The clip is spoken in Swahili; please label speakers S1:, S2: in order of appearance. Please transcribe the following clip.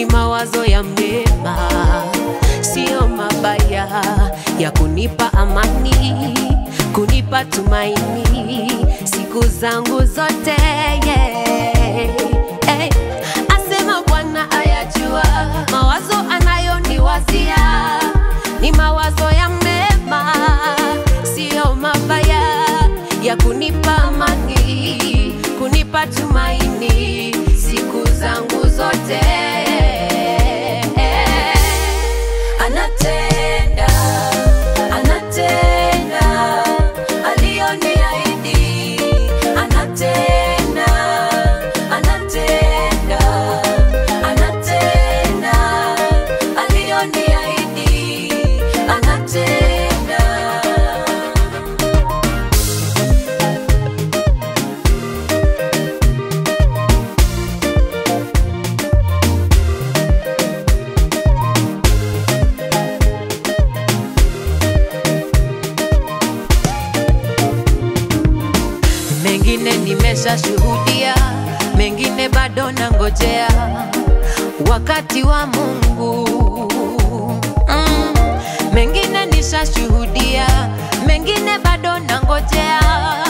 S1: mawazo ya mema, sio mabaya, ya kunipa amani, kunipa tumaini siku zangu zote yeah. hey. Asema Bwana ayajua mawazo anayoniwazia ni mawazo ya mema, sio mabaya, ya kunipa amani, kunipa tumaini siku zangu zote. Anatenda, anatenda aliyoniahidi, anatenda, anatenda, anatenda aliyoniahidi, anatenda. mengine nimeshashuhudia, mengine bado nangojea wakati wa Mungu. Mm, mengine nishashuhudia, mengine bado nangojea